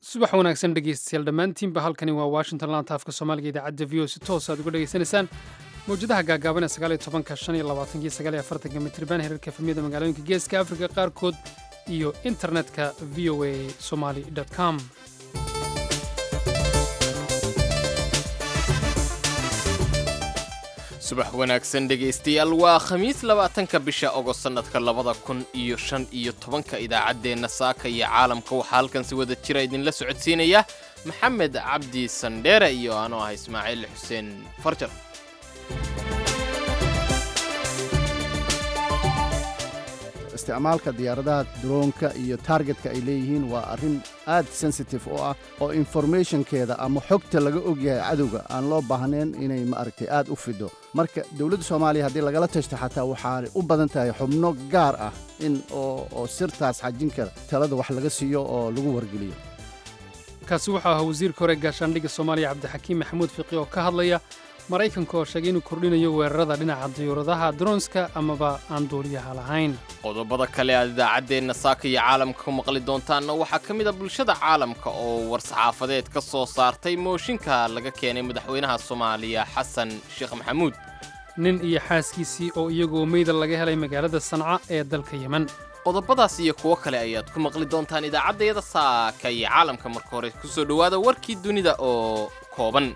subax wanaagsan dhegeystayaal dhammaantiinba halkani waa washington laanta afka soomaaliga idaacadda v o si toos aad uga dhegaysanaysaan mawjadaha gaagaaban ee sagaaliyo tobanka shan iyo labaatanki sagaaliyo afartanka mitriban herarka efemiyada magaalooyinka geeska afrika qaarkood iyo internetka v o a somali com subax wanaagsan dhegaystayaal waa khamiis labaatanka bisha ogost sannadka labada kun iyo shan iyo tobanka idaacaddeenna saaka iyo caalamka waxaa halkan si wada jira idinla socodsiinaya maxamed cabdi sandheere iyo anoo ah ismaaciil xuseen farjar isticmaalka diyaaradaha droonka iyo taargetka ay leeyihiin waa arrin aad sensitive u ah oo informationkeeda ama xogta laga ogyahay cadowga aan loo baahnayn inay maaragtay aad u fido marka dowladda soomaaliya haddii lagala tashto xataa waxaanay u badan tahay xubno gaar ah in oo sirtaas xajin kara talada wax laga siiyo oo lagu wargeliyo kaasi wuxuu ahaa wasiirka hore gaashaandhigga soomaaliya cabdixakiim maxamuud fiqi oo ka hadlaya maraykanka oo sheegay inuu kordhinayo weerarada dhinaca diyuuradaha dronska amaba aan duuliyaha lahayn qodobada kale aad idaacaddeenna saaka iyo caalamka ku maqli doontaanna waxaa ka mid a bulshada caalamka oo war-saxaafadeed ka soo saartay mooshinka laga keenay madaxweynaha soomaaliya xasan sheekh maxamuud nin iyo xaaskiisii oo iyagoo meyda laga helay magaalada sanca ee dalka yemen qodobadaas iyo kuwo kale ayaad ku maqli doontaan idaacaddayada saaka iyo caalamka marka hore ku soo dhowaada warkii dunida oo kooban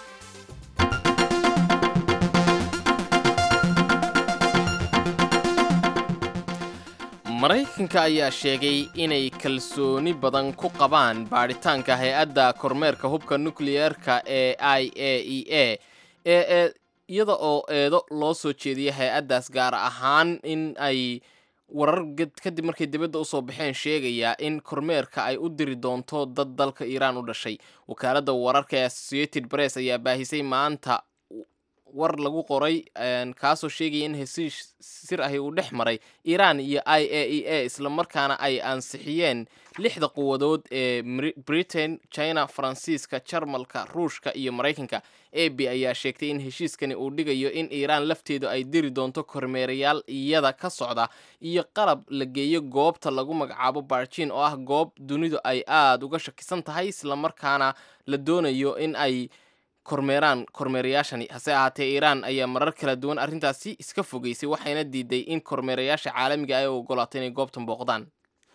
maraykanka ayaa sheegay inay kalsooni badan ku qabaan baadhitaanka hay-adda kormeerka hubka nukliyeerka ee i a e a ee iyada oo eedo loo soo jeediyay hay-addaas gaar ahaan in ay warar kadib markay dibadda usoo baxeen sheegayaa in kormeerka ay u diri doonto dad dalka iiraan u dhashay wakaaladda wararka ee associated press ayaa baahisay maanta war lagu qoray kaasoo sheegaya in hesiish sir ahi uu dhex maray iiraan iyo i a e a islamarkaana ay ansixiyeen lixda quwadood ee britain china faransiiska jarmalka ruushka iyo maraykanka a b ayaa sheegtay in heshiiskani uu dhigayo in iiraan lafteedu ay diri doonto kormeerayaal iyada ka socda iyo qalab la geeyo goobta lagu magacaabo barjin oo ah goob dunidu ay aada uga shakisan tahay islamarkaana la doonayo in ay kormeeraan kormeerayaashani hase ahaatee iiraan ayaa marar kala duwan arrintaasi iska fogeysay waxayna diiday in kormeerayaasha caalamiga ay ogolaato inay goobtan booqdaan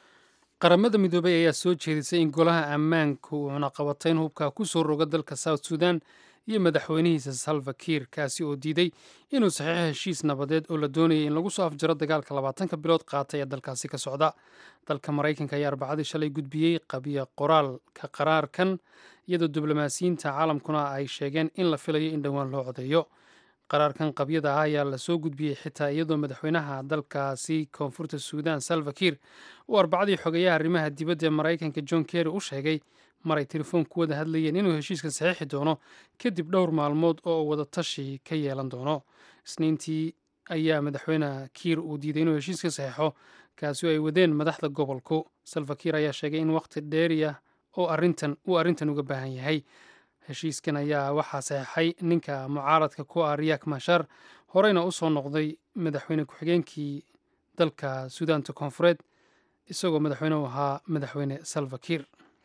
qaramada midoobay ayaa soo jeedisay in golaha ammaanka uu cunaqabatayn hubka ku soo roga dalka south sudan iyo madaxweynihiisa salva kiir kaasi oo diiday inuu saxiixo heshiis nabadeed oo la doonayay in lagu soo afjaro dagaalka labaatanka bilood qaatay ee dalkaasi ka socda dalka maraykanka ayaa arbacadii shalay gudbiyey qabiya qoraalka qaraarkan iyadoo diblomaasiyiinta caalamkuna ay sheegeen in la filayo in dhowaan loo codeeyo qaraarkan qabyada ah ayaa lasoo gudbiyey xitaa iyadoo madaxweynaha dalkaasi koonfurta suudan salva kiir uu arbacadii xogeeyaha arrimaha dibadda ee maraykanka john kerry u sheegay maray telefoon ku wada hadlayeen inuu heshiiskan saxiixi doono kadib dhowr maalmood oo uu wada tashi ka yeelan doono isniintii ayaa madaxweyne kiir uu diiday inuu heshiiska saxiixo kaasi oo ay wadeen madaxda gobolku salva kiir ayaa sheegay in waqti dheeriya oo arrintan uu arrintan uga baahan yahay heshiiskan ayaa waxaa saxeixay ninka mucaaradka ku ah riyak mashar horeyna u soo noqday madaxweyne ku-xigeenkii dalka suudaanta koonfureed isagoo madaxweyne u ahaa madaxweyne salva kiir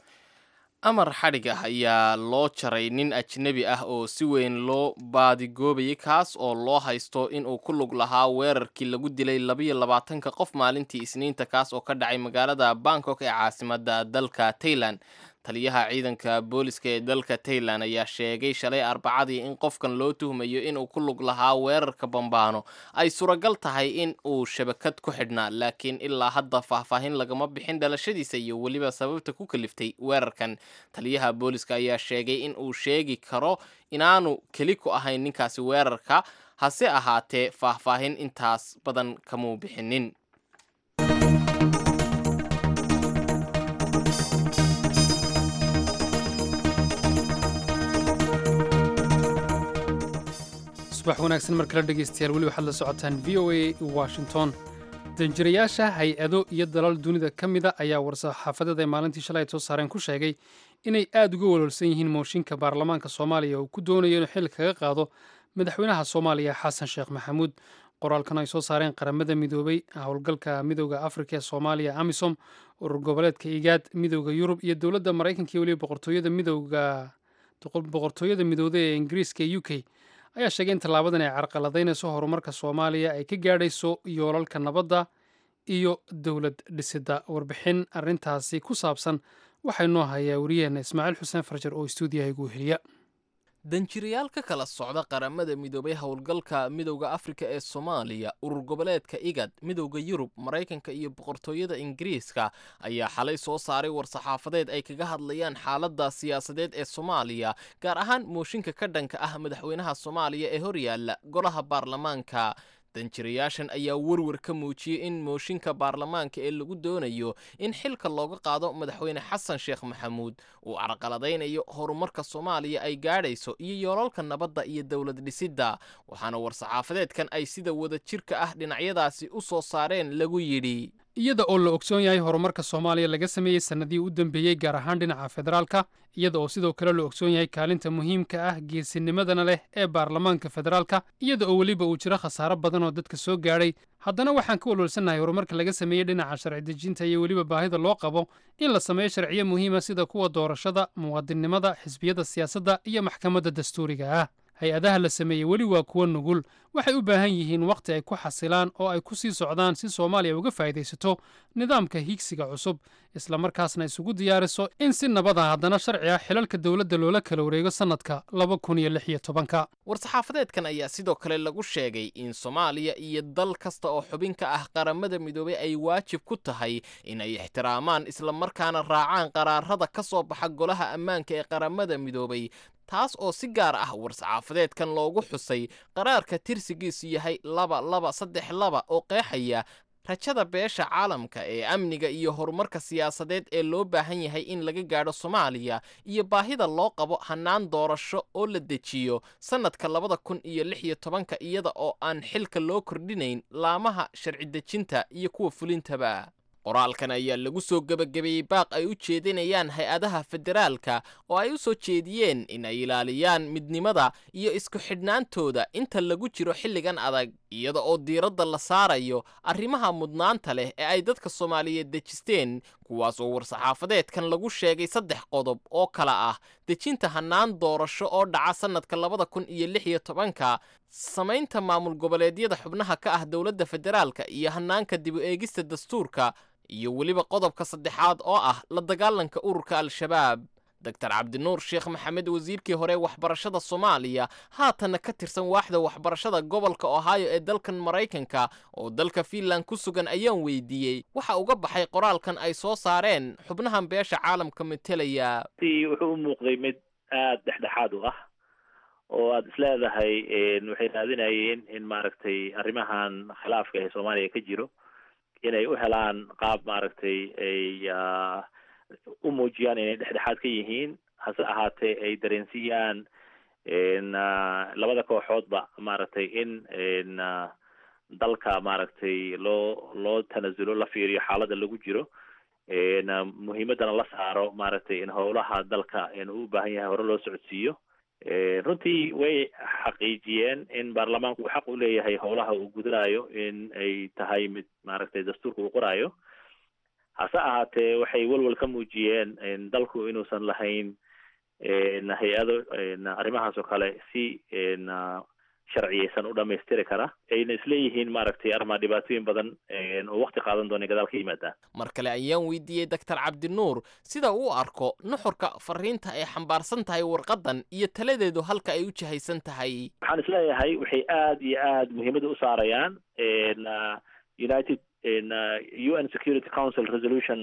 amar xadhig ah ayaa loo jaray nin ajnebi ah oo si weyn loo baadigoobayay kaas oo loo haysto inuu ku lug lahaa weerarkii lagu dilay labayo labaatanka qof maalintii isniinta kaas oo ka dhacay magaalada bangkok ee caasimadda dalka tailan taliyaha ciidanka booliska ee dalka tailan ayaa sheegay shalay arbacadii in qofkan loo tuhmayo inuu ku lug lahaa weerarka bambaano ay suuragal tahay in uu shabakad ku xidhnaa laakiin ilaa hadda faahfaahin lagama bixin dhalashadiisa iyo weliba sababta ku kaliftay weerarkan taliyaha booliska ayaa sheegay in uu sheegi karo inaanu keli ku ahayn ninkaasi weerarka hase ahaatee faahfaahin intaas badan kamuu bixinin subax wanaagsan mar kale dhegaystayaal weli waxaad la socotaan v o a washington danjirayaasha hay-ado iyo dalal dunida ka mida ayaa war-saxaafadeed ay maalintii shalay soo saareen ku sheegay inay aad uga walwalsan yihiin mooshinka baarlamaanka soomaaliya oo ku doonayo inuu xil kaga qaado madaxweynaha soomaaliya xasan sheekh maxamuud qoraalkan ay soo saareen qaramada midoobay howlgalka midooda afrika ee soomaaliya amisom urur goboleedka igaad midooda yurub iyo dowladda maraykanka iyo weliba boqortooyada midooda boqortooyada midooda ee ingiriiska ee u k ayaa sheegay in tallaabadan ay carqaladaynayso horumarka soomaaliya ay ka gaadhayso yoolalka nabadda iyo dowlad dhisidda warbixin arrintaasi ku saabsan waxaa inoo hayaa wariyaheenna ismaaciil xuseen farjar oo istuudiyaha igu heliya danjirayaal ka kala socda qaramada midoobay howlgalka midowda afrika ee soomaaliya urur goboleedka igad midowda yurub maraykanka iyo boqortooyada ingiriiska ayaa xalay soo saaray war-saxaafadeed ay kaga hadlayaan xaaladda siyaasadeed ee soomaaliya gaar ahaan mooshinka ka dhanka ah madaxweynaha soomaaliya ee horyaalla golaha baarlamaanka danjirayaashan ayaa werwer ka muujiyey in mooshinka baarlamaanka ee lagu doonayo in xilka looga qaado madaxweyne xasan sheekh maxamuud uu carqaladaynayo horumarka soomaaliya ay gaadhayso iyo yoolalka nabadda iyo dowlad dhisidda waxaana war-saxaafadeedkan ay sida wada jirka ah dhinacyadaasi u soo saareen lagu yidhi iyada oo la ogsoon yahay horumarka soomaaliya laga sameeyey sannadihii u dambeeyey gaar ahaan dhinaca federaalka iyada oo sidoo kale la ogsoon yahay kaalinta muhiimka ah geesinimadana leh ee baarlamaanka federaalka iyada oo weliba uu jiro khasaaro badan oo dadka soo gaadhay haddana waxaan ka walwalsannahay horumarka laga sameeyey dhinaca sharci dejinta iyo weliba baahida loo qabo in la sameeyo sharciyo muhiima sida kuwa doorashada muwaadinnimada xisbiyada siyaasadda iyo maxkamadda dastuuriga ah hay-adaha la sameeyey weli waa kuwo nugul waxay u baahan yihiin wakhti ay ku xasilaan oo ay ku sii socdaan si soomaaliya uga faa'idaysato nidaamka higsiga cusub islamarkaasna isugu diyaariso in si nabad ah haddana sharci ah xilalka dowladda loola kala wareego sannadka laba kun iyo lix iyo tobanka war-saxaafadeedkan ayaa sidoo kale lagu sheegay in soomaaliya iyo dal kasta oo xubin ka ah qaramada midoobay ay waajib ku tahay in ay ixtiraamaan islamarkaana raacaan qaraarada ka soo baxa golaha ammaanka ee qaramada midoobay taas oo si gaar ah war-saxaafadeedkan loogu xusay qaraarka tirsigiisu yahay laba laba saddex laba oo qeexaya rajada beesha caalamka ee amniga iyo horumarka siyaasadeed ee loo baahan yahay in laga gaadho soomaaliya iyo baahida loo qabo hannaan doorasho oo la dejiyo sannadka labada kun iyo lix iyo tobanka iyada oo aan xilka loo kordhinayn laamaha sharci dejinta iyo kuwa fulintaba qoraalkan ayaa lagu soo gebagabeeyey baaq ay u jeedinayaan hay-adaha federaalka oo ay u soo jeediyeen in ay ilaaliyaan midnimada iyo isku xidhnaantooda inta lagu jiro xilligan adag iyada oo diiradda la saarayo arrimaha mudnaanta leh ee ay dadka soomaaliyeed dejisteen kuwaas oo war-saxaafadeedkan lagu sheegay saddex qodob oo kala ah dejinta hannaan doorasho oo dhaca sannadka labada kun iyo lix iyo tobanka samaynta maamul goboleedyada xubnaha ka ah dowladda federaalka iyo hannaanka dib u eegista dastuurka iyo weliba qodobka saddexaad oo ah la dagaalanka ururka al-shabaab doctor cabdinuur sheekh maxamed wasiirkii hore waxbarashada soomaaliya haatanna ka tirsan waaxda waxbarashada gobolka ohio ee dalkan maraykanka oo dalka fiinland ku sugan ayaan weydiiyey waxa uga baxay qoraalkan ay soo saareen xubnahan beesha caalamka metelaya wuxuu u muuqday mid aada dhexdhexaad u ah oo aada isleedahay waxay raadinayeen in maaragtay arrimahan khilaafka ee soomaaliya ka jiro inay u helaan qaab maaragtay ay u muujiyaan inay dhexdhexaad ka yihiin hase ahaatee ay dareensiiyaan labada kooxoodba maaragtay in dalka maaragtay loo loo tanasulo la fiiriyo xaaladda lagu jiro muhiimaddana la saaro maaragtay in howlaha dalka uu u baahan yahay hore loo socodsiiyo runtii way xaqiijiyeen in baarlamaanku uu xaq u leeyahay howlaha uu gudanayo in ay tahay mid maaragtay dastuurka uu qoraayo hase ahaatee waxay welwel ka muujiyeen dalku inuusan lahayn hay-ado arrimahaas oo kale si sharciyeysan u dhamaystiri kara ayna isleeyihiin maaragtay arrimaa dhibaatooyin badan oo wakti qaadan doona gadaal ka yimaadaan mar kale ayaan weydiiyey doctor cabdinuur sida uu arko nuxurka fariinta ay xambaarsan tahay warqadan iyo taladeedu halka ay u jihaysan tahay waxaan isleeyahay waxay aada iyo aada muhiimadda u saarayaan united u n security council resolution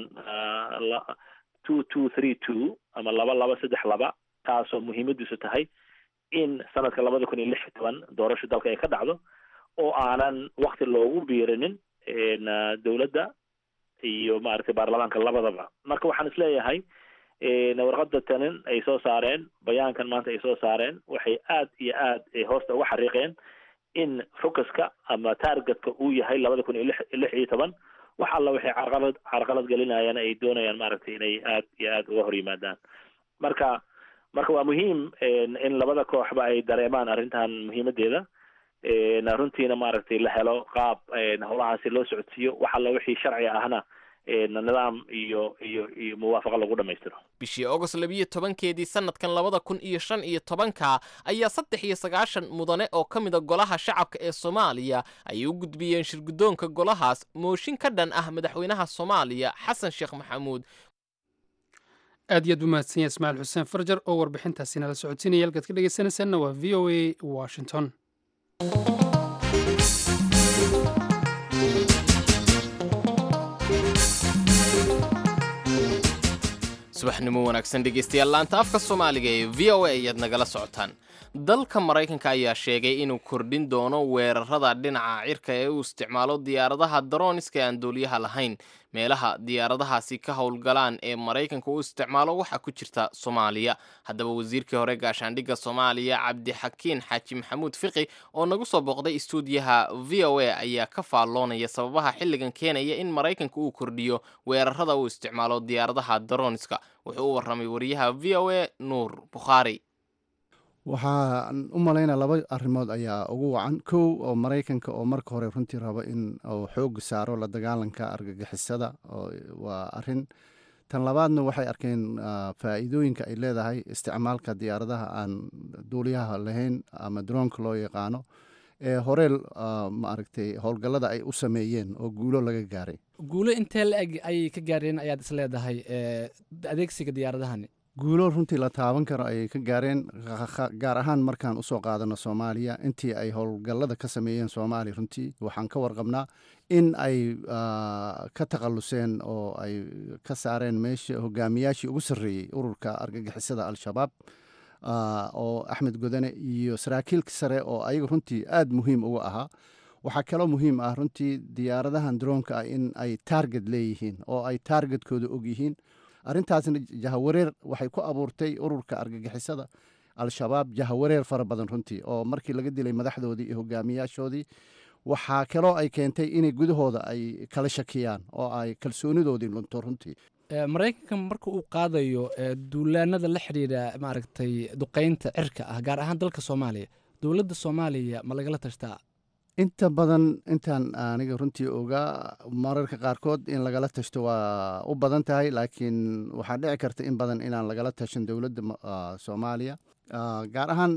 two two three two ama laba laba saddex laba taasoo muhiimadiisu tahay in sanadka labada kun iyo lix iyo toban doorasho dalka ay ka dhacdo oo aanan wakti loogu biirinin dowladda iyo maaragtay baarlamaanka labadaba marka waxaan isleeyahay warqada tanin ay soo saareen bayaankan maanta ay soo saareen waxay aad iyo aad hoosta uga xariiqeen in focuska ama targetka uu yahay labada kun iyo lix lix iyo toban wax alla waxay carqalad carqalad gelinayaan ay doonayaan maaragtay inay aad iyo aad uga hor yimaadaan marka marka waa muhiim in labada kooxba ay dareemaan arrintan muhiimadeeda runtiina maaragtay la helo qaab howlahaasi loo socodsiiyo wax alla wixii sharci ahna nidaam iyo iyo iyo muwaafaqa lagu dhamaystiro bishii agost labiyo tobankeedii sanadkan labada kun iyo shan iyo tobanka ayaa saddex iyo sagaashan mudane oo ka mida golaha shacabka ee soomaaliya ayay u gudbiyeen shirguddoonka golahaas mooshin ka dhan ah madaxweynaha soomaaliya xasan sheekh maxamuud aad iyo aad u mahadsan yahay ismaaciil xuseen farjar oo warbixintaasi nala socodsiinaya halkaad ka dhegeysanaysaanna waa v o a washington subaxnimo wanaagsan dhegeystayaal laanta afka soomaaliga ee v o a ayaad nagala socotaan dalka maraykanka ayaa sheegay inuu kordhin doono weerarada dhinaca cirka ee uu isticmaalo diyaaradaha darooniska aan dooliyaha lahayn meelaha diyaaradahaasi ka howlgalaan ee maraykanka uu isticmaalo waxaa ku jirta soomaaliya haddaba wasiirkii hore gaashaandhigga soomaaliya cabdixakiin xaaji maxamuud fiqi oo nagu soo booqday istuudiyaha v o a ayaa ka faalloonaya sababaha xilligan keenaya in maraykanka uu kordhiyo weerarada uu isticmaalo diyaaradaha darooniska wuxuu u warramay wariyaha v o a nuur bukhaari waxaan u malaynaa laba arrimood ayaa ugu wacan kow oo maraykanka oo marka hore runtii rabo in uu xoog saaro la dagaalanka argagixisada waa arin tan labaadna waxay arkeen faa'iidooyinka ay leedahay isticmaalka diyaaradaha aan duuliyaha lahayn ama droonka loo yaqaano ee hore maaragtay howlgallada ay u sameeyeen oo guulo laga gaaray guulo intee la-eg ayay ka gaareen ayaad is leedahay adeegsiga diyaaradahani guulo runtii la taaban karo ayay ka gaareen gaar ahaan markaan usoo qaadano soomaaliya intii ay howlgallada ka sameeyeen soomaaliya runtii waxaan ka warqabnaa in ay ka takhaluseen oo ay ka saareen meesha hogaamiyaashii ugu sarreeyey ururka argagixisada al-shabaab oo axmed godane iyo saraakiilka sare oo ayaga runtii aada muhiim uga ahaa waxaa kaloo muhiim ah runtii diyaaradahan droonka ah in ay taarget leeyihiin oo ay taargetkooda og yihiin arrintaasna jahawareer waxay ku abuurtay ururka argagixisada al-shabaab jahawareer fara badan runtii oo markii laga dilay madaxdoodii iyo hogaamiyaashoodii waxaa kaloo ay keentay inay gudahooda ay kala shakiyaan oo ay kalsoonidoodii lunto runtii maraykanka marka uu qaadayo duulaanada la xidhiidha maaragtay duqeynta cirka ah gaar ahaan dalka soomaaliya dowladda soomaaliya ma lagala tashtaa inta badan intaan aniga runtii ogaa mararka qaarkood in lagala tashto waa u badan tahay laakiin waxaa dhici karta in badan inaan lagala tashan dowladda soomaaliya gaar ahaan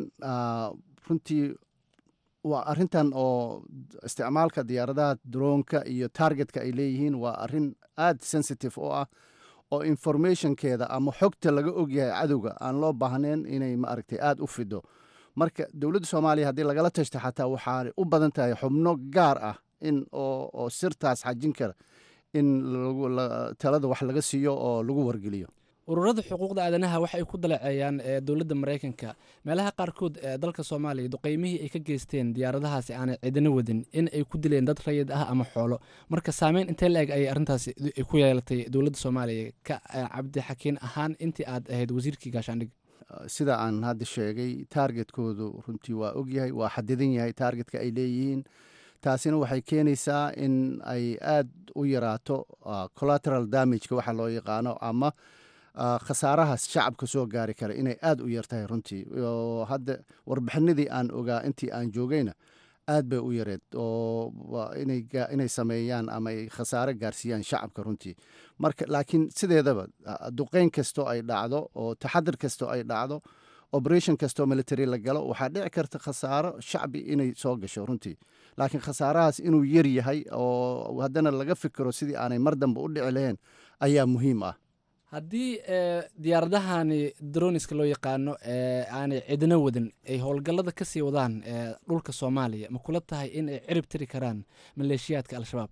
runtii waa arintan oo isticmaalka diyaaradaha droonka iyo targetka ay leeyihiin waa arin aada sensitive oo ah oo informationkeeda ama xogta laga ogyahay cadowga aan loo baahnayn inay maaragtay aada u fido marka dowladda soomaaliya haddii lagala tashto xataa waxaa u badan tahay xubno gaar ah in oo sirtaas xajin kara in talada wax laga siiyo oo lagu wargeliyo ururada xuquuqda aadanaha waxay ku dalaceeyaan dowladda maraykanka meelaha qaarkood ee dalka soomaaliya duqeymihii ay ka geysteen diyaaradahaasi aanay cidina wadin in ay ku dileen dad rayid ah ama xoolo marka saameyn intee la-eg ayay arrintaasi ku yeelatay dowladda soomaaliya ka cabdixakiin ahaan intii aad ahayd wasiirkii gaashaandhig sida aan hadda sheegay taargetkoodu runtii waa ogyahay waa xadidan yahay taargetka ay leeyihiin taasina waxay keenaysaa in ay aad u yaraato collateral damageka waxa loo yaqaano ama khasaarahaas shacabka soo gaari kara inay aada u yartahay runtii oo hadda warbixinadii aan ogaa intii aan joogayna aad bay u yareed oo inay sameeyaan ama ay khasaare gaarsiiyaan shacabka runtii marka laakiin sideedaba duqeyn kastoo ay dhacdo oo taxadir kastoo ay dhacdo operation kastoo military la galo waxaa dhici karta khasaaro shacbi inay soo gasho runtii laakiin khasaarahaas inuu yar yahay oo haddana laga fikiro sidii aanay mar dambe u dhici lahayn ayaa muhiim ah haddii diyaaradahani droniska loo yaqaano aanay cidna wadin ay howlgallada ka sii wadaan dhulka soomaaliya ma kula tahay in ay cirib tiri karaan maleeshiyaadka al-shabaab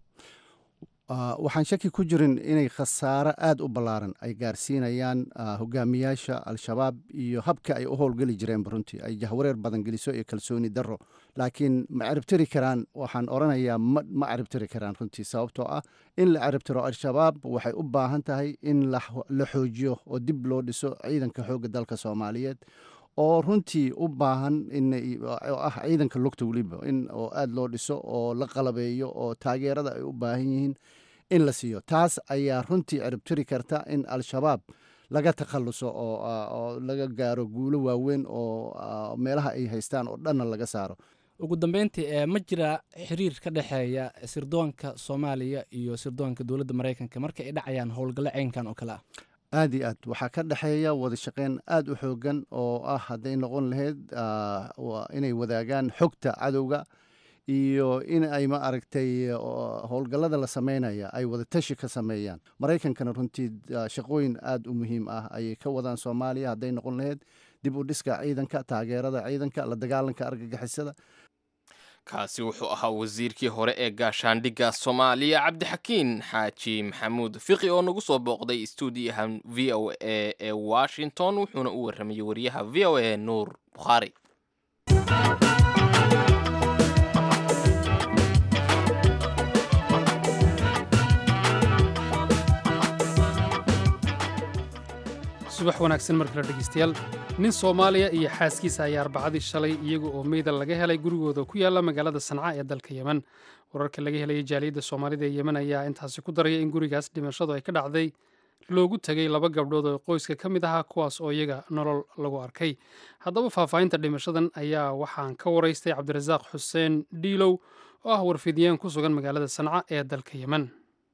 waxaan shaki ku jirin inay khasaaro aada u ballaaran ay gaarsiinayaan hogaamiyaasha al-shabaab iyo habka ay u howlgeli jireen runtii ay jahwareer badan geliso iyo kalsooni darro laakiin ma ciribtiri karaan waxaan oranayaa ma ciribtiri karaan runtii sababtoo ah in la ciribtiro al-shabaab waxay u baahan tahay in la xoojiyo oo dib loo dhiso ciidanka xoogga dalka soomaaliyeed oo runtii u baahan oo ah ciidanka lugta weliba in oo aada loo dhiso oo la qalabeeyo oo taageerada ay u baahan yihiin in la siiyo taas ayaa runtii ciribtiri karta in al-shabaab laga takhaluso oo laga gaaro guulo waaweyn oo meelaha ay haystaan oo dhanna laga saaro ugu dambeyntii ee ma jira xiriir ka dhexeeya sirdoonka soomaaliya iyo sirdoonka dowladda maraykanka marka ay dhacayaan howlgallo ceynkan oo kale ah aad iyo aad waxaa ka dhexeeya wada shaqeyn aad u xoogan oo ah hadday noqon lahayd inay wadaagaan xogta cadowga iyo in ay ma aragtay howlgallada la sameynaya ay wada tashi ka sameeyaan maraykankana runtii shaqooyin aad u muhiim ah ayay ka wadaan soomaaliya hadday noqon lahayd dib u dhiska ciidanka taageerada ciidanka la dagaalanka argagixisada kaasi wuxuu ahaa wasiirkii hore ee gaashaandhigga soomaaliya cabdixakiin xaaji maxamuud fiqi oo nagu soo booqday stuudiyaha v o a ee washington wuxuuna u warramayey wariyaha v o a nuur bukhaari subax wanaagsan mar kale dhegeystayaal nin soomaaliya iyo xaaskiisa ayaa arbacadii shalay iyaga oo meyda laga helay gurigooda ku yaala magaalada sanca ee dalka yemen wararka laga helaya jaaliyadda soomaalida ee yemen ayaa intaasi ku daraya in gurigaas dhimashadu ay ka dhacday loogu tegay laba gabdhood oo qoyska ka mid ahaa kuwaas oo iyaga nolol lagu arkay haddaba faahfaahinta dhimashadan ayaa waxaan ka waraystay cabdirasaaq xuseen dhiilow oo ah warfidiyeen ku sugan magaalada sanca ee dalka yemen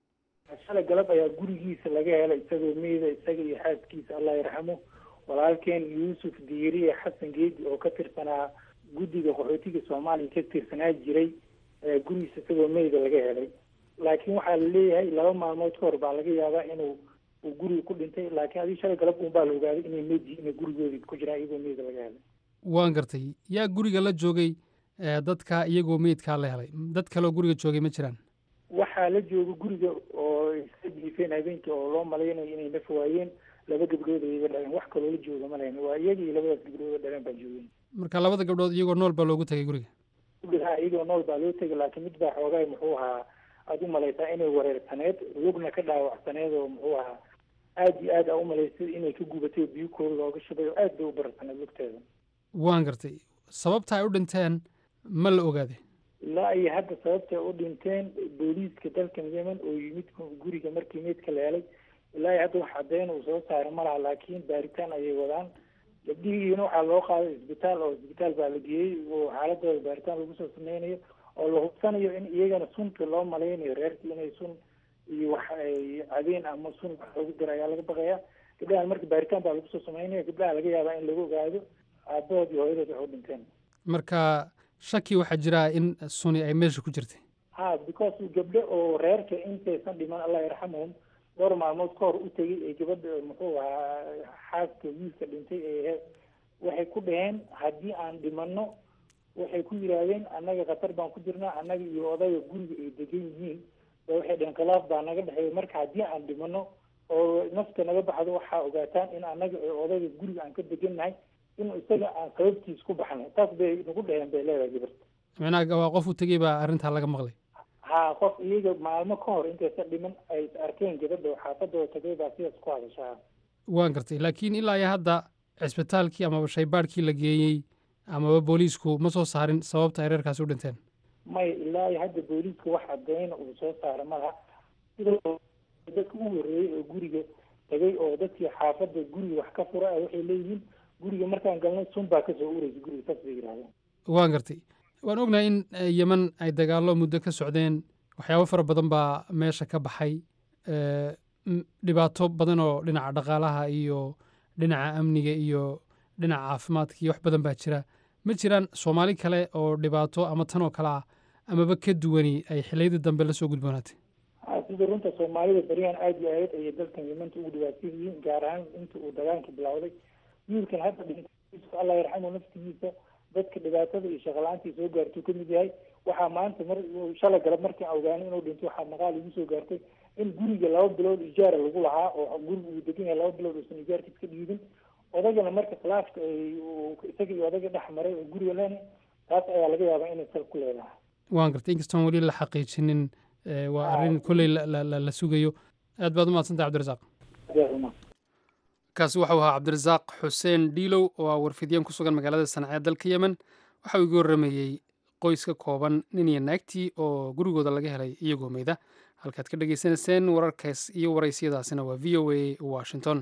shalay galab ayaa gurigiisa laga helay isagoo meyda isaga iyo xaaskiisa allah yarxamo walaalkeen yuusuf diiriye xasan geedi oo ka tirsanaa guddiga qaxootiga soomaaliya ka tirsanaa jiray gurigiisa isagoo meyda laga helay laakiin waxaa la leeyahay laba maalmood ka hor baa laga yaabaa inuu uu guriga ku dhintay laakiin adii shalay galab un baa la ogaaday inay meyd yihiin gurigoodii ku jiraan iyagoo meyda laga helay waan gartay yaa guriga la joogay dadka iyagoo meydkaa la helay dad kaleoo guriga joogay ma jiraan waxaa la jooga guriga oo iska dhiifeen habeenkii oo loo malaynayo inay naf waayeen laba gabdhood ay iga dhaleen wax kaloo la jooga ma lahayn waa iyaga iyo labadaas gabdhood dhaleen baa joogeen marka labada gabdhood iyagoo nool baa loogu tegay guriga ha iyagoo nool baa loo tegay laakiin mid baa xoogaay muxuu ahaa aada u malaysaa inay wareersaneed lugna ka dhaawacsaneed oo muxuu ahaa aada iyo aad aa u malaysay inay ka gubatay oo biyo kooda looga shubay oo aad bay u bararsaneed lugteeda waan gartay sababta ay u dhinteen ma la ogaaday ilaa iyo hadda sababtay u dhinteen booliiska dalkan yemen oo yimid guriga markii meydka la helay ilaa iyo hadda wax caddeyn uu soo saaray ma laha laakiin baaritaan ayay wadaan gabdhihiina waxaa loo qaaday isbitaal oo isbitaal baa la geeyey oo xaaladooda baaritaan lagu soo sameynayo oo la hubsanayo in iyagana sunta loo malaynayo reerkii inay sun iyo wax ay cadeen ama sun wax loogu dira ayaa laga baqaya gabdhahan marka baaritaan baa lagu soo sameynaya gabdhaha laga yaabaa in lagu ogaado aabahood iyo hooyadood wax u dhinteen marka shaki waxaa jira in suni ay meesha ku jirtay ha because gabdho oo reerka intaysan dhiman allah yarxamahum dhowr maalmood ka hor u tegay ee gabadha muxuu ahaa xaaska wiilka dhintay ee waxay ku dhaheen haddii aan dhimanno waxay ku yidhaahdeen annaga khatar baan ku jirnaa annaga iyo odayga guriga ay degan yihiin ba waxay dhaheen khilaaf baa naga dhexeeya marka haddii aan dhimanno oo nafta naga baxdo waxaa ogaataan in annaga ee odayga guriga aan ka degannahay in isaga aan sababtiis ku baxnay taas bay nagu dhaheen bay leedahay gabarta micnaha waa qof u tegey baa arrintaa laga maqlay ha qof iyaga maalmo ka hor intaysa dhiman ay arkeen gabadha oo xaafadooda tagay baa sidaas ku hadashaa waan gartay laakiin ilaa iyo hadda cisbitaalkii amaba shaybaadhkii la geeyey amaba booliisku ma soo saarin sababta ay reerkaasi u dhinteen maya ilaa iyo hadda booliiska wax cadeyna uu soo saara malaha sidoo dadka u horreeyey oo guriga tagay oo dadkii xaafadda guriga wax ka fura ah waxay leeyihiin guriga markaan galnay sun baa kasoo uraysa guriga saas bay yidhahdeen waan gartay waan ognahay in yeman ay dagaallo muddo ka socdeen waxyaabo fara badan baa meesha ka baxay dhibaato badan oo dhinaca dhaqaalaha iyo dhinaca amniga iyo dhinaca caafimaadka iyo wax badan baa jira ma jiraan soomaali kale oo dhibaato ama tan oo kale ah amaba ka duwani ay xiliyadii dambe la soo gudboonaatay sida runta soomaalida beryahan aada iyo aad ayay dalkan yemanta ugu dhibaatsan yihiin gaar ahaan inta uu dagaalka bilowday wiilkan hadda dhintay allah yarxamu naftigiisa dadka dhibaatada iyo shaqala-aantii soo gaartuu ka mid yahay waxaa maanta mar shalay galab markaan ogaanay inuu dhinto waxaa maqaal igu soo gaartay in guriga laba bilood ijaara lagu lahaa oo guriga uu degan yahay laba bilood uusan ijaarkiis ka dhiibin odagana marka khilaafka ay isaga iyo odaga dhex maray oo guriga leenay taas ayaa laga yaabaa inay sal ku leedahay waan gartay inkastoon weli la xaqiijinin waa arrin kolley la sugayo aad baad umahadsantahay cabdirasaaq kaasi waxau ahaa cabdirasaaq xuseen dhiilow oo ah warfidyan ku sugan magaalada sanacee dalka yemen waxa uu iga warramayey qoys ka kooban nin iyo naagtii oo gurigooda laga helay iyagoo meyda halkaad ka dhagaysanayseen wararkaas iyo waraysiyadaasina waa v o a washington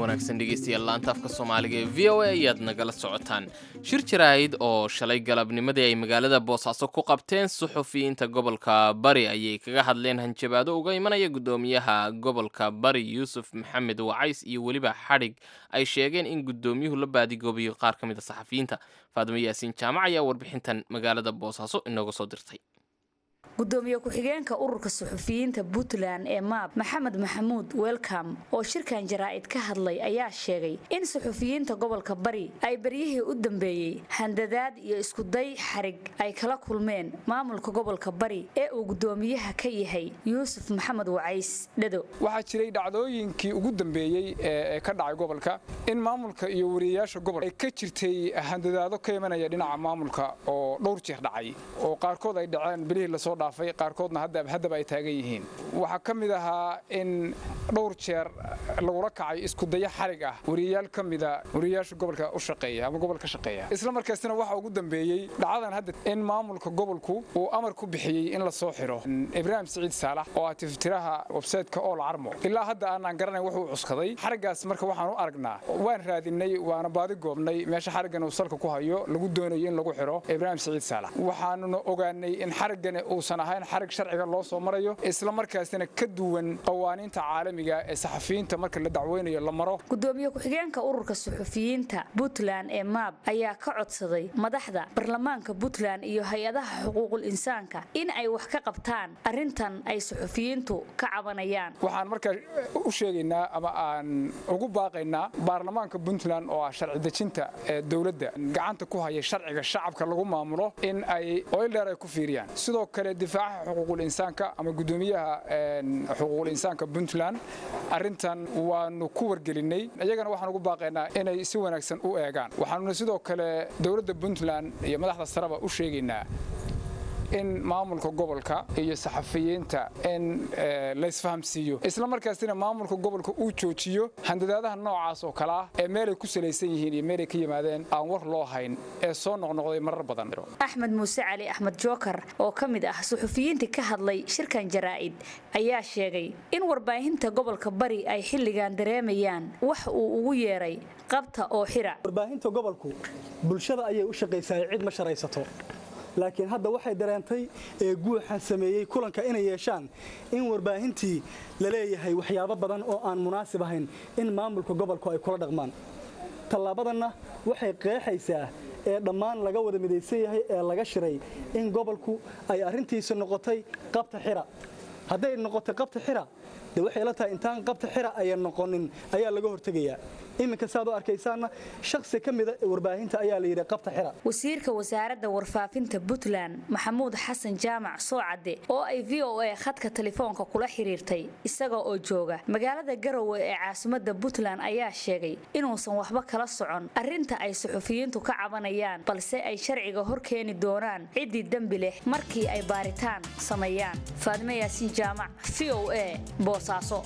wanaagsan dhegeystayaal laanta afka soomaaliga ee v o a ayaad nagala socotaan shir jaraa'id oo shalay galabnimadii ay magaalada boosaaso ku qabteen suxufiyiinta gobolka bari ayay kaga hadleen hanjabaado uga imanaya guddoomiyaha gobolka bari yuusuf maxamed wacays iyo weliba xadhig ay sheegeen in guddoomiyuhu la baadigoobiyo qaar ka mid a saxafiyiinta faadimo yaasiin jaamac ayaa warbixintan magaalada boosaaso inooga soo dirtay gudoomiye ku-xigeenka ururka suxufiyiinta puntland ee maab maxamed maxamuud welcom oo shirkan jaraa'id ka hadlay ayaa sheegay in suxufiyiinta gobolka bari ay beryihii u dambeeyey handadaad iyo iskuday xarig ay kala kulmeen maamulka gobolka bari ee uu gudoomiyaha ka yahay yuusuf maxamed wacays dhado waxaa jiray dhacdooyinkii ugu dambeeyey ee ka dhacay gobolka in maamulka iyo wariyayaasha gobolka ay ka jirtay handadaado ka imanaya dhinaca maamulka oo dhowr jeer dhacay oo qaarkood ay dhaceen bilihii lasoo dhaafay qaarkoodna haddaba ay taagan yihiin waxaa ka mid ahaa in dhowr jeer lagula kacay iskudaya xarig ah wariyayaal ka mida wariyayaasha gobolka u shaqeeya ama gobolka shaqeeya isla markaasina waxaa ugu dambeeyey dhacdadan hadda in maamulka gobolku uu amar ku bixiyey in la soo xiro ibraahim siciid saalax oo ah tiftiraha websayteka ool carmo ilaa hadda aanaan garanayn wuxuu cuskaday xariggaas marka waxaan u aragnaa waan raadinay waana baadi goobnay meesha xariggan uu salka ku hayo lagu doonayo in lagu xiro ibraahim siciid saalax waxaanuna ogaanay in xariggani uusan ahayn xarig sharciga loo soo marayo isla markaasina ka duwan qawaaniinta caalamiga ee saxafiyiinta marka la dacweynayo la maro gudoomiye ku-xigeenka ururka suxufiyiinta puntland ee maab ayaa ka codsaday madaxda baarlamaanka puntland iyo hay-adaha xuquuqul insaanka in ay wax ka qabtaan arrintan ay suxufiyiintu ka cabanayaan waxaan markaa u sheegaynaa ama aan ugu baaqaynaa baarlamaanka puntland oo ah sharci dejinta ee dowladda gacanta ku haya sharciga shacabka lagu maamulo in ay oyldheer ay ku fiiriyaan sidoo kale difaaca xuquuqul insaanka ama gudoomiyaha xuquuqul insaanka puntland arrintan waanu ku wargelinay iyagana waxaan ugu baaqaynaa inay si wanaagsan u eegaan waxaanuna sidoo kale dowladda puntland iyo madaxda sareba u sheegaynaa in maamulka gobolka iyo saxafiyiinta in laysfahamsiiyo isla markaasina maamulka gobolka uu joojiyo handadaadaha noocaas oo kale ah ee meelay ku salaysan yihiin iyo meelay ka yimaadeen aan war loo hayn ee soo noqnoqday marar badan axmed muuse cali axmed jookar oo ka mid ah suxufiyiintii ka hadlay shirkan jaraa'id ayaa sheegay in warbaahinta gobolka bari ay xilligan dareemayaan wax uu ugu yeeray qabta oo xira warbaahinta gobolku bulshada ayay u shaqaysaa cid ma sharaysato laakiin hadda waxay dareentay ee guuxan sameeyey kulanka inay yeeshaan in warbaahintii la leeyahay waxyaabo badan oo aan munaasib ahayn in maamulka gobolku ay kula dhaqmaan tallaabadanna waxay qeexaysaa ee dhammaan laga wada midaysan yahay ee laga shiray in gobolku ay arrintiisa noqotay qabta xira hadday noqotay qabta xira de waxay la tahay intaan qabta xira ayan noqonin ayaa laga hortegayaa iminka saad u arkaysaanna shakhsi ka mida warbaahinta ayaa la yidhi qabta xira wasiirka wasaaradda warfaafinta puntland maxamuud xasan jaamac soocadde oo ay v o a khadka telefoonka kula xiriirtay isaga oo jooga magaalada garowe ee caasimadda puntland ayaa sheegay inuusan waxba kala socon arrinta ay suxufiyiintu ka cabanayaan balse ay sharciga hor keeni doonaan ciddii dembi leh markii ay baaritaan sameeyaan faadime yaasiin jaamac v o a boosaaso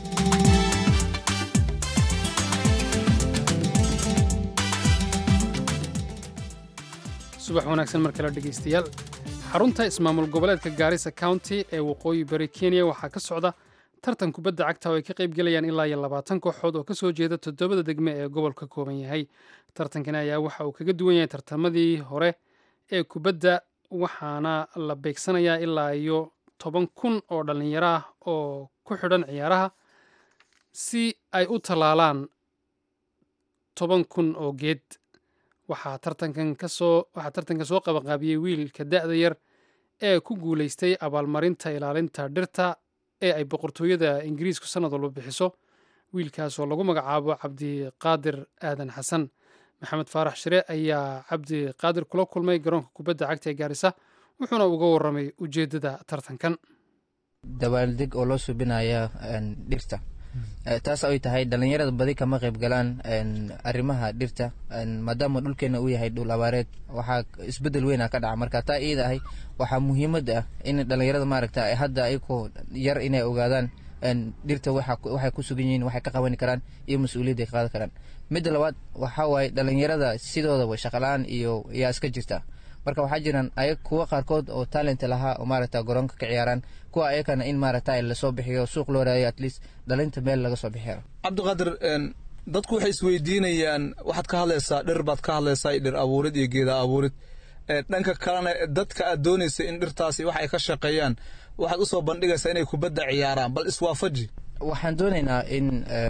subax wanaagsan mar kale dhegaystayaal xarunta ismaamul goboleedka gaarisa county ee waqooyi bari kenya waxaa ka socda tartan kubadda cagta oo ay ka qaybgelayaan ilaa iyo labaatan kooxood oo kasoo jeeda toddobada degme ee gobolka kooban yahay tartankani ayaa waxa uu kaga duwan yahay tartamadii hore ee kubadda waxaana la beegsanayaa ilaa iyo toban kun oo dhallinyaro ah oo ku xidhan ciyaaraha si ay u tallaalaan toban kun oo geed waxaa tartankan kasoo waxaa tartanka soo qabanqaabiyey wiilka da'da yar ee ku guulaystay abaalmarinta ilaalinta dhirta ee ay boqortooyada ingiriisku sannad walba bixiso wiilkaas oo lagu magacaabo cabdiqaadir aadan xasan maxamed faarax shire ayaa cabdiqaadir kula kulmay garoonka kubadda cagta ee gaarisa wuxuuna uga warramay ujeeddada tartankan dabaaldeg oo loo subinaya dhirta taas ay tahay dhalinyarada badi kama qayb galaan arrimaha dhirta maadaama dhulkeena uu yahay dhul abaareed waxaa isbedel weyna ka dhaca marka taa iyada ahay waxaa muhiimad ah in dhalinyarada maaragta hadda ayagoo yar inay ogaadaan dhirta waxay ku sugan yihiin waxay ka qaban karaan iyo mas-uuliyadda ay qaadan karaan midda labaad waxaa waaye dhalinyarada sidoodaba shaqala-aan iyo yaa iska jirta marka waxaa jiraan ayag kuwa qaarkood oo talent lahaa oo maaragta garoonka ka ciyaaraan kuwa ayakana in maaragta lasoo bixiyo suuq loo raadiyo at least dhalinta meel laga soo bixiyo cabdiqaadir dadku waxay isweydiinayaan waxaad ka hadlaysaa dhir baad ka hadlaysaa dhir abuurid iyo geeda abuurid dhanka kalena dadka aad doonaysa in dhirtaasi wax ay ka shaqeeyaan waxaad usoo bandhigaysaa inay kubadda ciyaaraan bal iswaafaji waxaan doonaynaa in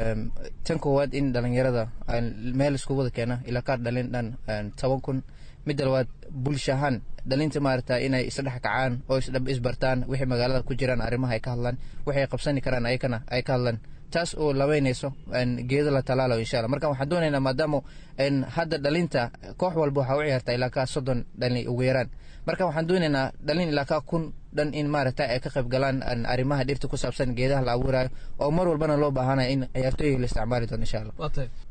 tan koowaad in dhalinyarada meel isku wada keena ilaa kaar dhalin dhan toban kun midda labaad bulsha ahaan dhalinta maarata inay isdhex kacaan oo isdhab isbartaan wixii magaalada ku jiraan arrimaha ay ka hadlaan waxay qabsani karaan ayakana ay ka hadlaan taas oo labeynayso geedo la talaalo insha allah marka waxaan doonaynaa maadaama hadda dhalinta koox walba waxaa u ciyaartaa ilaa kaa soddon dhalin ugu yaraan marka waxaan doonaynaa dhalin ilaa kaa kun dhan in maaragta ay ka qayb galaan arrimaha dhirta ku saabsan geedaha la abuurayo oo mar walbana loo baahanaya in ciyaartooyiga la isticmaali doono insha allah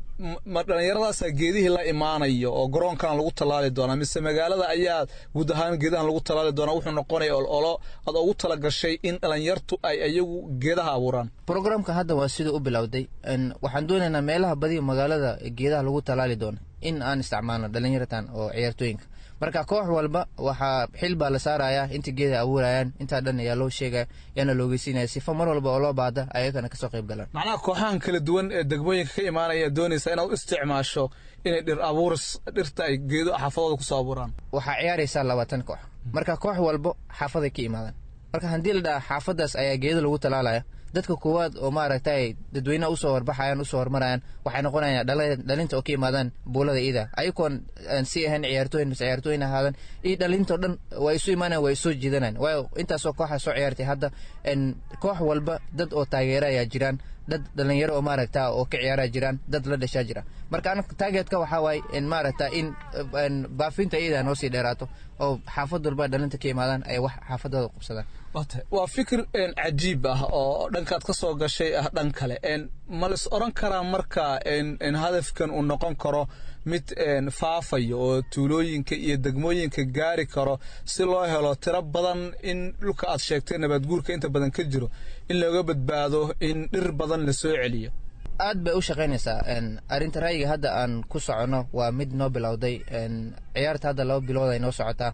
ma dhallinyaradaasaa geedihii la imaanayo oo garoonkan lagu tallaali doonaa mise magaalada ayaa guud ahaan geedahan lagu tallaali doonaa wuxuu noqonaya ololo aad ugu tala gashay in dhallinyartu ay iyagu geedaha abuuraan programka hadda waa siduu u bilowday waxaan doonaynaa meelaha badiga magaalada geedaha lagu tallaali doono in aan isticmaalno dhallinyaratan oo ciyaartooyinka marka koox walba waxaa xil baa la saarayaa inta geeda abuurayaan intaa dhan ayaa loo sheegaya yaana loogeysiinaya sifa mar walba oo loo baahda ayagana kasoo qayb galaan macnaha kooxahan kala duwan ee degmooyinka ka imaanaya doonaysa inaad u isticmaasho inay dhir abuuris dhirta ay geedo xaafadooda kusoo abuuraan waxaa ciyaaraysaa labaatan koox marka koox walba xaafaday ka imaadaan marka haddii la dhaha xaafadaas ayaa geedo lagu talaalaya dadka koowaad oo maaragtay dadweynaha usoo horbaxayaan usoo hormarayaan waxay noqonayaan dhalinta oo ka imaadaan buulada iida ayagoon si ahayn ciyaartooyin mise ciyaartooyin ahaadan iyo dhalintao dhan waa isu imaanayan waa isoo jiidanayaan waayo intaasoo kooxa soo ciyaartay hadda koox walba dad oo taageera ayaa jiraan dad dhalinyaro oo maaragta oo ka ciyaara jiraan dad la dhashaa jira marka anaga taageetka waxaa waaye maaragta in baafinta iyada noo sii dheeraato oo xaafad walba dhalinta ka imaadaan ay wax xaafadooda qabsadaan waa fikir cajiib ah oo dhankaad ka soo gashay ah dhan kale ma la is oran karaa marka hadafkan uu noqon karo mid faafayo oo tuulooyinka iyo degmooyinka gaari karo si loo helo tiro badan in dhulka aad sheegtay nabaadguurka inta badan ka jiro in looga badbaado in dhir badan la soo celiyo aad bay u shaqaynaysaa arrinta ra'yiga hadda aan ku soconno waa mid noo bilowday ciyaarta hadda laba bilood ay noo socotaa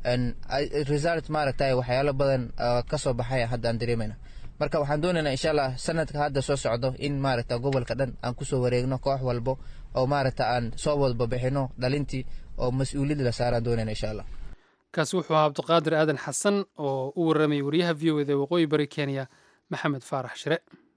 result maaragtay waxyaalo badan ka soo baxaya hadda aan dareemayna marka waxaan doonaynaa insha allah sanadka hadda soo socdo in maaragta gobolka dhan aan kusoo wareegno koox walbo oo maaragta aan soo wadbabixino dhalintii oo mas-uuliyad la saaraan doonayna insha allah kaasi wuxuu ahaa cabdiqaadir aadan xasan oo u warramayay wariyaha v o eda waqooyi bari kenya maxamed faarax shire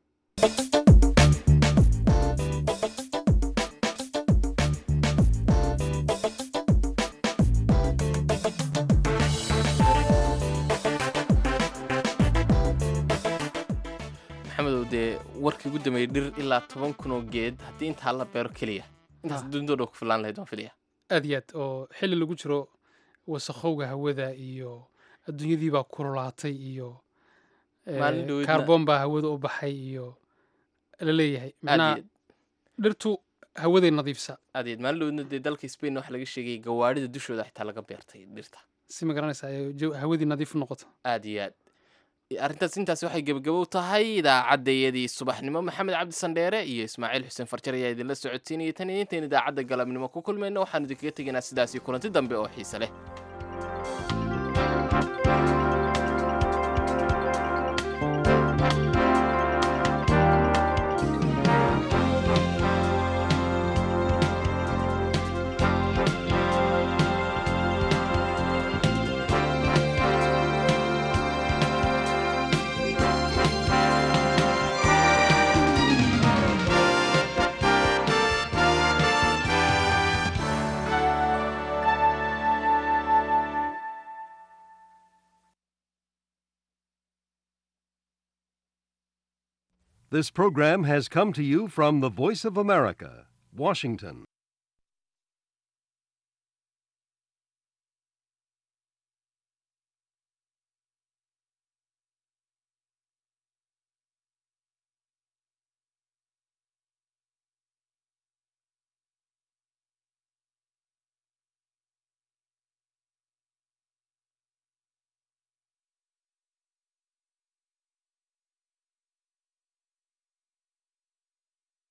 maxamedow dee warkii ugu dambeeyey dhir ilaa toban kun oo geed haddii intaa la beero keliya intaas dunidoo dhan ku filaan lahayd waan filaya aad iyo aad oo xilli lagu jiro wasakhowga hawada iyo adduunyadii baa kululaatay iyo Maalin dhaweydna- kaarboon baa hawada u baxay iyo la leeyahay aad macnaha iyo dhirtu hawaday nadiifsa aad iyo aad maalin dhaweydna dee dalka spain waxaa laga sheegay gawaarida dushooda xitaa laga beertay dhirta si ma garanaysa ay jaw- hawadii nadiif u noqoto aad iyo aad arrintaas intaas waxay gebagabow tahay idaacaddayadii subaxnimo maxamed cabdi sandheere iyo ismaaciil xuseen farjar ayaa idinla socodsiinayay tan iyo intayn idaacadda galabnimo ku kulmayno waxaan idinkaga tegaynaa sidaasi kulanti dambe oo xiise leh This program has come to you from the Voice of America, Washington.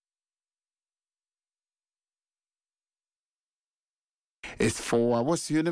It's four hours.